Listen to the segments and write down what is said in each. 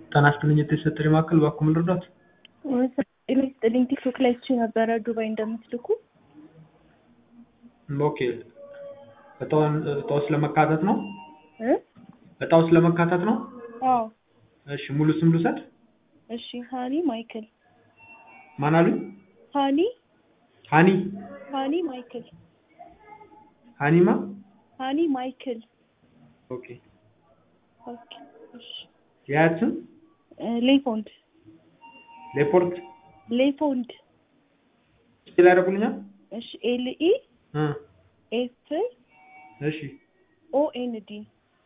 ጤና ይስጥልኝ የተሰጠኝ ማዕከል እባክዎ ምን ልርዳዎት? ጤና ይስጥልኝ ቲክቶክ ላይ አይቼ ነበረ ዱባይ እንደምትልኩ። ኦኬ እጣውን እጣው ስለመካተት ነው? እ እጣው ስለመካተት ነው? አዎ እሺ ሙሉ ስም ልውሰድ? እሺ ሀኒ ማይክል ማን አሉኝ? ሀኒ ሀኒ ሀኒ ማይክል ሀኒማ ሀኒ ማይክል ኦኬ ኦኬ እሺ የአያት ስም እ ሌፎንድ ሌፖርት ሌፎንድ ስፔል ያደርጉልኛል? እሺ ኤል ኢ እ ኤፍ እሺ ኦ ኤን ዲ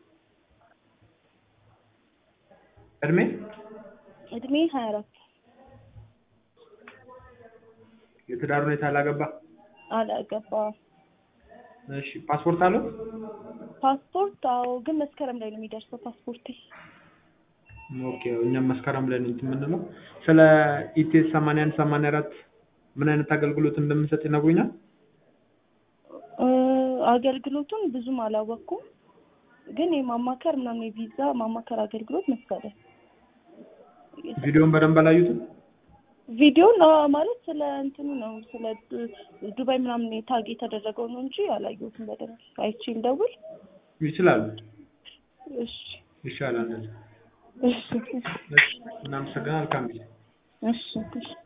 እድሜ እድሜ ሀያ አራት የትዳር ሁኔታ አላገባ? አላገባም። እሺ ፓስፖርት አለው? ፓስፖርት አዎ፣ ግን መስከረም ላይ ነው የሚደርሰው ፓስፖርቴ። ኦኬ እኛም መስከረም ላይ ነው እንትን የምንለው። ስለ ኢቲኤስ ሰማንያ አንድ ሰማንያ አራት ምን አይነት አገልግሎት እንደምንሰጥ ይነግሩኛል? እ አገልግሎቱን ብዙም አላወቅኩም፣ ግን የማማከር ምናምን የቪዛ ማማከር አገልግሎት መሰለኝ። ቪዲዮውን በደንብ አላዩትም? ቪዲዮን አዎ፣ ማለት ስለ እንትኑ ነው ስለ ዱ- ዱባይ ምናምን ታግ የተደረገው ነው እንጂ አላየሁትም በደንብ። አይቼ ልደውል? ይችላሉ። እሺ ይሻላል እንደዛ። እሺ እሺ እናመሰግናለን። መልካም ጊዜ። እሺ እሺ